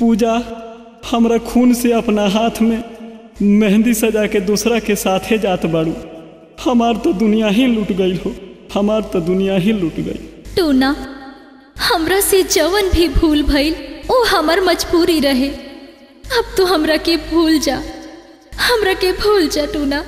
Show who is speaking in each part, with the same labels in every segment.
Speaker 1: पूजा हमरा खून से अपना हाथ में मेहंदी सजा के दूसरा के साथे जात बाड़ू हमार तो दुनिया ही लूट गई हो हमार तो दुनिया ही लूट गई
Speaker 2: टूना हमरा से जवन भी भूल भइल ओ हमर मजबूरी रहे अब तो हमरा के भूल जा हमरा के भूल जा टूना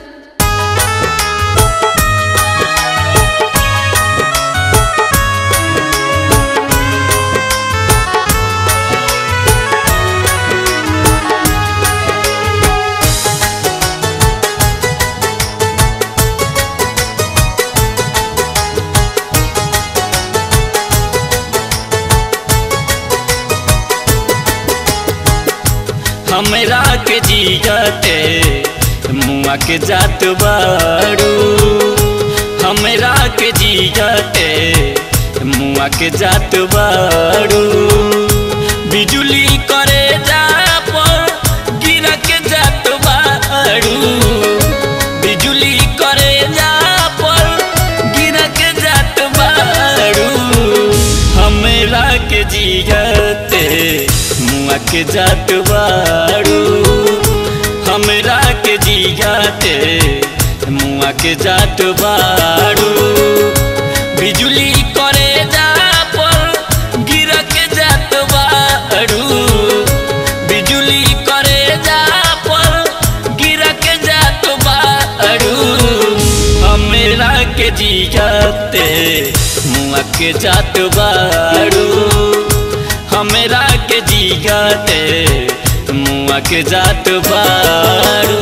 Speaker 3: हमरा के जियते मुआ के जात बाड़ू हमरा के जियते मुआ के जात बाड़ू बिजुली करे जा पर गिर के जात बाड़ू बिजुली करे जा पर गिर के जात बाड़ू हमरा के जियते मुआ के जात बाड़ू हमरा के जियाते मुआ के जात बाड़ू बिजुली करे जा पर गिर के जात बाड़ू बिजुली करे जा पर गिर के जात बाड़ू हमरा के जियाते मुआ के जात बाड़ू हमरा के जियाते मुआ के जात बाड़ू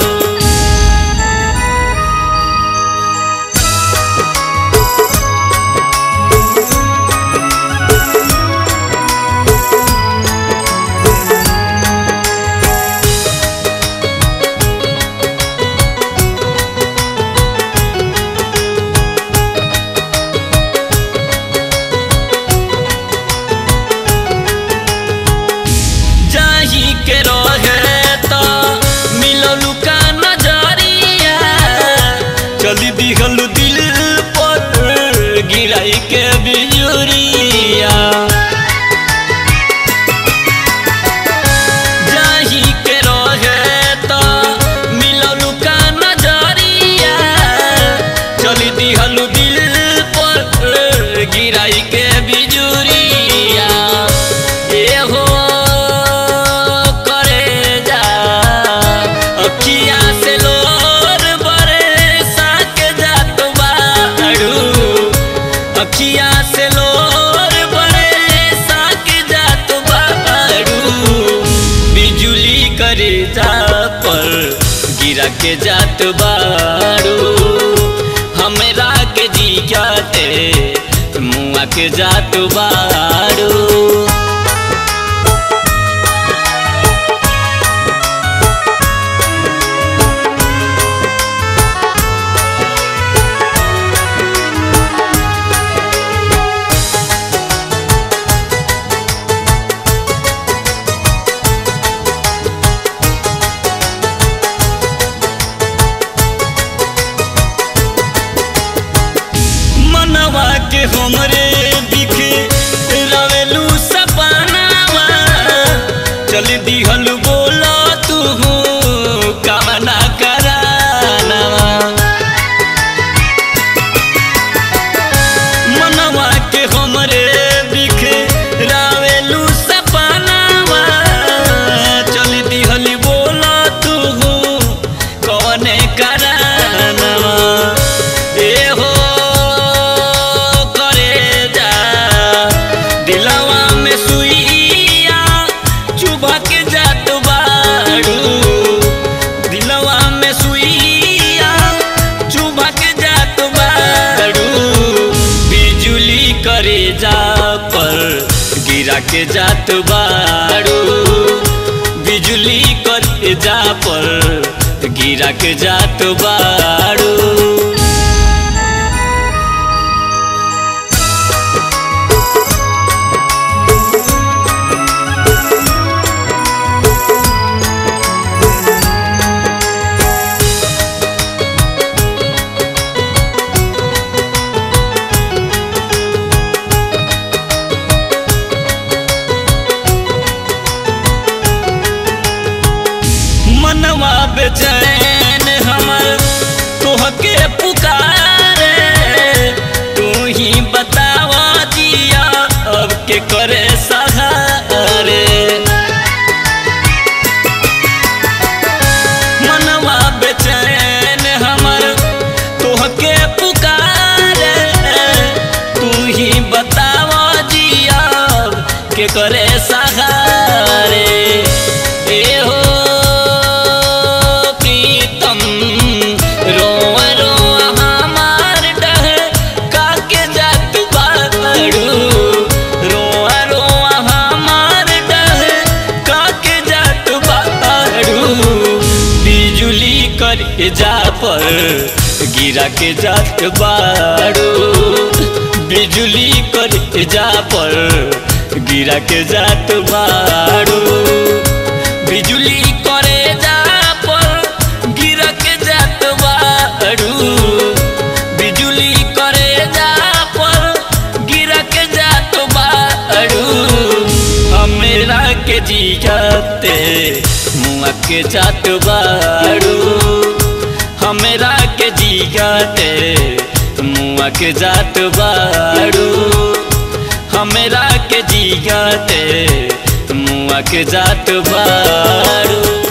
Speaker 3: जाही के रहे तो मिललू का नजरिया चली दिहल दिल पर गिराई के बिजुरिया जाही के रहे तो मिललू का नजरिया चली दिहल दिल पर गिराई के बिजुरिया ए हो करे जा अखिया से लोर बरे साके जात बाड़ू अखिया से लोर बरे साके जात बाड़ू बिजुली करे जा पर गिरा के जात बाड़ू हमरा के जियाते मुआ के जात बाड़ू मनवा के हमरे दिखे रवेलू सपनावा चल दिहल बोला तू कामना करानवा मनवा के हमरे दिखे रावेलू सपनावा चल दिहल बोला तू कौने करानवा ए हो करे जा दिलवा में सुइया चुभा के जात बाड़ू दिलवा में सुइया चुभा के जात बाड़ू बिजुली करे जा पर गिरा के जात बाड़ू बिजुली करे जा पर गिरा के जात बाड़ू मनवा बेचैन हमर तोहके पुकारे तू ही बतावा दिया अब के करे सहारे मनवा बेचैन हमर तोहके पुकारे तू ही बतावा जिया के करे सहारे ए हो प्रीतम रोआ रोआ हमार डह काके जात बाड़ू रोआ रोआ हमार डह काके जात बाड़ू बिजुली कर जा पर गिरा के जात बाड़ू बिजुली कर जा पर गिरा के जात बाड़ू बिजुली करे जा पर गिरा के जात बाड़ू बिजुली करे जा पर गिरा के जात बाड़ू हमरा के जियाते मुआ के जात बाड़ू हमरा के जियाते मुआ के जात बाड़ू हमरा के जियाते मुआ के जात बाड़ू